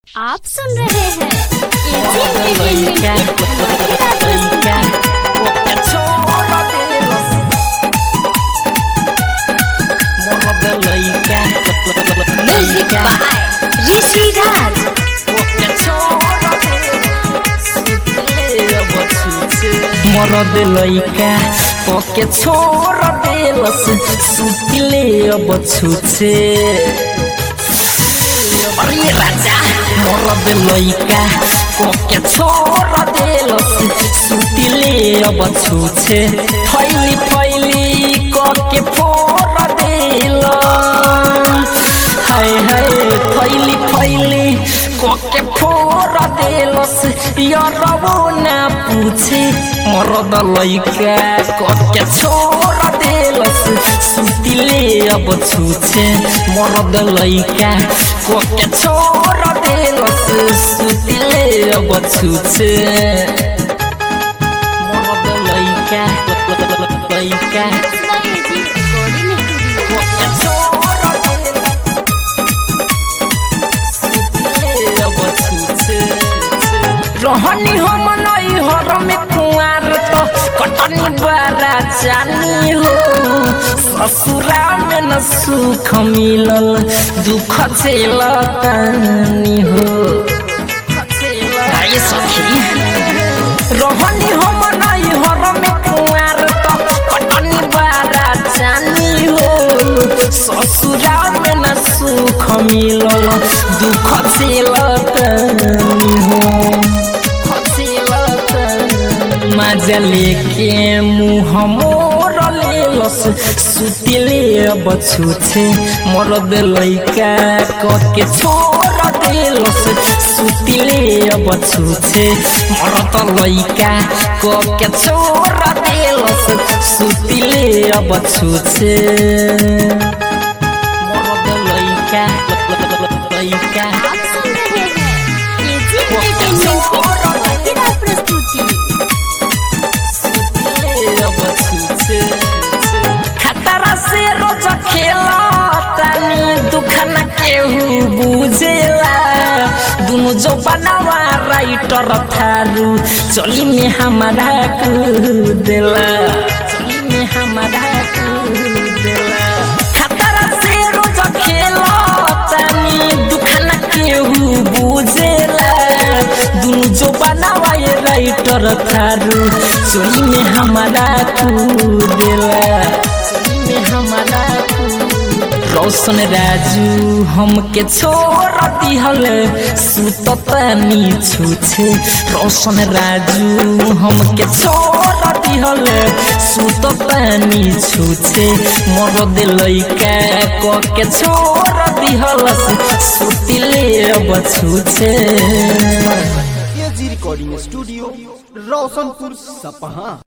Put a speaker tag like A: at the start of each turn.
A: आप सुन रहे हैं AG entertainment music by Rishi Raj
B: मरद लैका पके छोड़ देलस सुतिले अब छुछे अरे राजा मरद लैका पके छोड़ देलस सुतिले अब छुछे फैली फैली कके फोड़ देलस हाय हाय फैली फैली कके फोड़ देलस यरबो ना पूछे मरद लैका कके छोड़ देलस सुतिले अब छुछे मरद लैका कके छोड़ देलस सुतिले अब छुछे मरद लैका लैका
A: एजी रिकॉर्डिंग स्टूडियो
B: कके छोड़ देलस अब छुछे रहनी हम नई हर में कुआर तो कटनी बारा जानी हो ससुरा में न सुख मिलल दुख झेलतानी हो आइए सखी रहनी हम नई हर में कुआर तो कटनी बारा जानी हो ससुरा में न सुख मिलल दुख झेलतानी हो मजा लेके मुँह मोर लेलस सुतिले अब छुछे मरद लैका कके छोड़ देलस सुतिले अब छुछे मरद लैका कके छोड़ देलस सुतिले अब छुछे मरद लैका लैका
A: आप सुन रहे हैं एजी एंटरटेनमेंट की धमाकेदार प्रस्तुति
B: खतरा से रोज खेला तानी दुख न केहू बुझेला दुनु जो बनावा राइटर थारू चली में हमारा कूदेला चली में हमारा कूदेला खतरा से रोज खेला तानी दुख न केहू बुझेला दुनु जो बनावा ये राइटर थारू चोली में हमारा कूदेला चोली में हमारा रोशन राजू हमके छोड़ दिहल सुततानी छुछे रोशन राजू हमके छोड़ दिहल सुततानी छुछे मरद लैका कके छोड़ दिहल सुतिले अब छुछे
C: एजी रिकॉर्डिंग स्टूडियो रोशनपुर सपहा